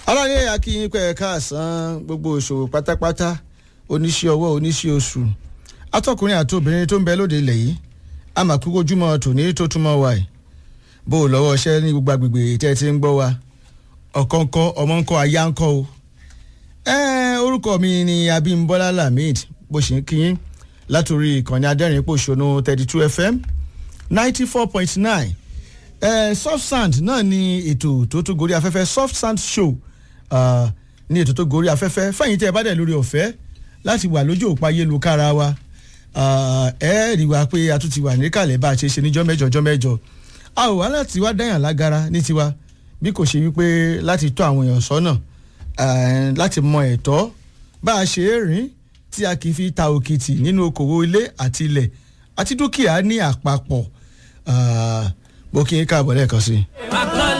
aláyé akínyìn pẹ̀ káàsán gbogbo òṣòwò pátápátá oníṣẹ́ ọwọ́ oníṣẹ́ oṣù atọ́kùnrin àti obìnrin tó ń bẹ lóde ilẹ̀ yìí àmàkúkú ojúmọ́ tòní tó túmọ̀ wà yìí bó o lọ́wọ́ iṣẹ́ ní gbogbo agbègbè tẹ́ ẹ ti ń gbọ́ wa ọ̀kan ńkọ́ ọmọ ńkọ́ aya ńkọ́ o ẹ́ẹ́ orúkọ mi ni Abímbọ́lá Lamid bó ṣe ń kíyín látòrí ìkànnì adẹ́rìn pòṣónú thirty two fm ninety four point nine soft sand náà ni ètò tó tó gorí afẹ́fẹ́ soft sand show uh, ní ètò tó gorí afẹ́fẹ́ fẹ̀yìntì ẹ̀ bá dẹ̀ lórí ọ̀fẹ́ láti wà lójú òpó ayélujára wa ẹ rí wa pé a tún ti wà níkàlẹ̀ bá a ṣe ṣe níjọ́ mẹ́jọ jọ́ mẹ́jọ a ò wá láti wá dáyàn lágara ní tiwa bí kò ṣe wípé láti tọ́ àwọn èèyàn sọ́nà láti mọ ẹ̀tọ́ bá a ṣe é rìn tí a kì í fi ta òkìtì nínú okòwò ilé àti ilẹ̀ àti dúkìá ní àpapọ̀ bó kí n káàbọ̀ lẹ́ẹ̀kan sí i.